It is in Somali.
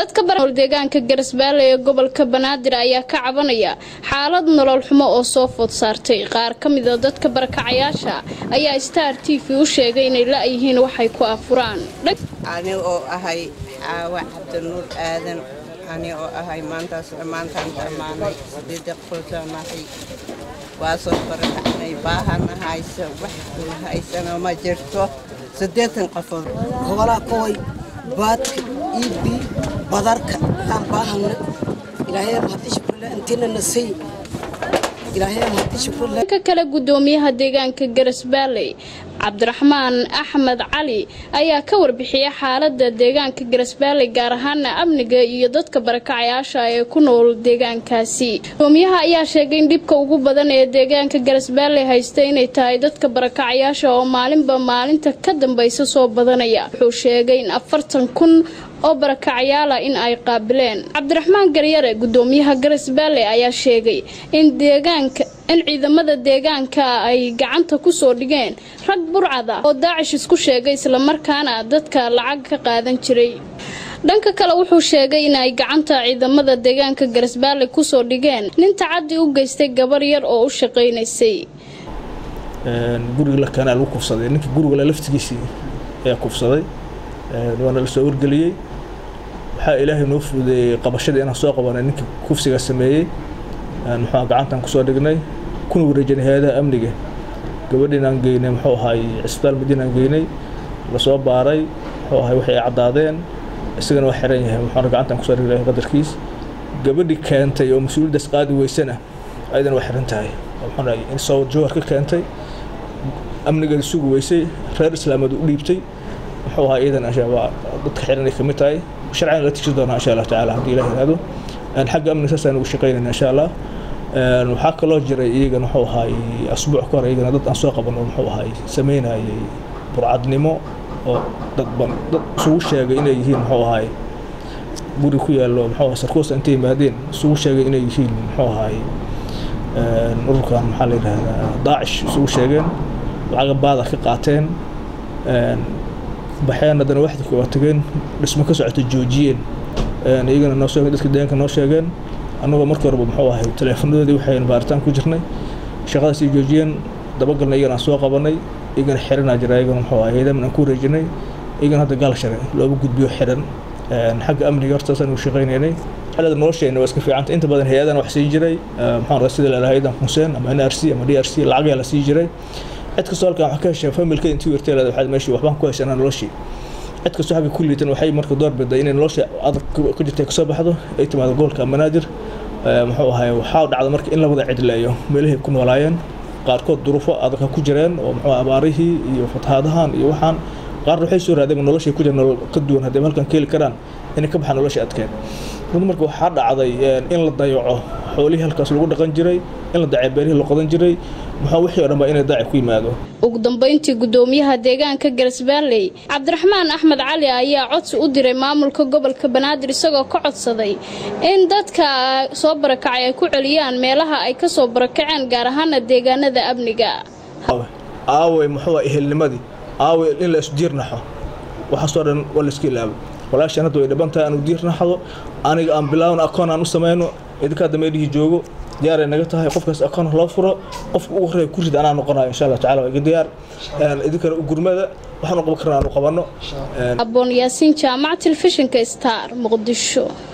dadka barnool deegaanka garasbaale ee gobolka banaadir ayaa ka cabanaya xaalad nolol xumo oo soo food saartay qaar ka mida dadka barakacayaasha ayaa star t v u sheegay inay la-yihiin waxay ku afuraan ani oo ahay xaawa cabdinuur aadan ani oo ahay maantaas maantaan dhammaanay sideeda qolsanahay waa soo barakacnay baahana haysa wax kula haysana ma jirto siddeetan qofood gobolaa koway baadka iibi badarka aan baahana ilaahay mahadi shukrle intiina nasay ilaahay mahadi shukrle dhanka kale gudoomiyaha deegaanka garasbaaley cabdiraxmaan axmed cali ayaa ka warbixiyay xaalada deegaanka garasbaaley gaar ahaana amniga iyo dadka barakacayaasha ee ku nool deegaankaasi gudoomiyaha ayaa sheegay in dhibka ugu badan ee deegaanka garasbaaley haysta inay tahay dadka barakacayaasha oo maalinba maalinta ka dambaysa soo badanaya wuxuu sheegay in afartan kun oo barakacayaala in ay qaabileen cabdiraxmaan garyare gudoomiyaha garasbaaley ayaa sheegay in deegaanka in ciidamada deegaanka ay gacanta kusoo dhigeen rag burcada oo daacish isku sheegay islamarkaana dadka lacag ka qaadan jiray dhanka kale wuxuu sheegay in ay gacanta ciidamada deegaanka garasbaaley kusoo dhigeen nin tacadi u geystay gabar yar oo u shaqaynaysay guriga lakaanaa lagu kufsaday ninkii gurigale laftigiisii ayaa kufsaday waana la soo wargeliyey waxaa ilaahay noo fududeeyey qabashadii inaan soo qabanay ninkii kufsiga sameeyey muxuu gacantan kusoo dhignay kuna wareejinay hay-adaha amniga gabadhiinaan geynay muxuu ahay cisbitaal madiinaan geynay lasoo baaray muxuu ahay waxay caddaadeen isagana waa xiran yahay muxuuna gacantan kusoo dhignay qadarkiis gabadhii keentay oo mas-uuliyaddaas qaadi weysana ayadana waa xiran tahay muxuuna in soo jawhar ka keentay amnigeeda sugi weysay reer islaameed u dhiibtay muxuu ahaa iyadana waa dadka xiran ay ka mid tahay sharcigan la tijin doonaa insha allah tacaala haddii ilaah yiraahdo xagga amniga saasaan ugu shaqaynayna insha allah waxaa kaloo jiray iyagana muxuu ahaay asbuuc ka hor iyagana dad aan soo qabano muxuu ahaay sameynayay burcadnimo oo dad ban dad isugu sheegay inay yihiin muxuu ahaay guri ku yaallo muxuu ahay sarkoosa intay yimaadeen isugu sheegay inay yihiin muxuu ahaay ururkan maxaa la yidhahdaa daacish isugu sheegeen lacaga baada ka qaateen baxeen haddana waxdi waa tageen dhismo ka socota joojiyeen iyagana noo sheegeen dadka deegaanka noo sheegeen annagoo markii horeba muxuu ahay teleefonadoodii waxayn baaritaan ku jirnay shaqadaas ay joojiyeen dabagalna iyagana aan soo qabanay iyagana xiranaa jira iyagana muxuu ahay heedaman aan ku wareejinay iyagana hadda gaal share looga gudbiyo xiran xagga amniga hortaasaan ugu shaqaynaynay xaalada nolosheena waa iska fiicanta inta badan hay-adan wax sii jiray maxaan raa sida lalahay haydan xuseen ama n r c ama d r c lacagayaa la sii jiray cid kastoo halkan wax ka hesha familka intii werteelada waxaad meeshii waxbaan ku heshanaa noloshii cid kastoo xagga ku liitan waxay marka door biday inay nolosha adag ka jirta kasoo baxdo ay timaado gobolka banaadir muxuu ahay waxaa dhacda marka in la wada cidleeyo meelahay ku noolaayeen qaarkood duruufo adag ku jireen oo muxuu abaarihii iyo fatahaadahan iyo waxaan qaarna waxay soo raadeen noloshay ku jireen nolol ka duwan haddii halkan keeli karaan inay ka baxaan nolosha adkeed run marka waxaa dhacday in la dayaco xoolihii halkaas lagu dhaqan jiray in la dacay beerihii la qodan jiray maxaa wixii o dhan baa inay daaci ku yimaado ugu dambeyntii gudoomiyaha deegaanka garasbaaley cabdiraxmaan axmed cali ayaa codsi u diray maamulka gobolka banaadir isagoo ka codsaday in dadka soo barakacay ay ku celiyaan meelaha ay ka soo barakaceen gaar ahaana deegaanada amniga aawey muxuu ehelnimadii aawey in la isdiirnaxo waxaasoo dhan waa la iska ilaabo walaashaan hadda way dhiban tahay aanu diirnaxdo aniga aan bilaawno akoon aan u samayno idinkaa dameedhihii joogo diyaaray naga tahay qofkaas akoon loo furo qofka ugu horreeya ku rid anaa noqonayo insha allah tacala waa iga diyaar idinkana u gurmada waxaanu qaban karna aanu qabanno aboon yaasiin jaamac telefishinka star muqdisho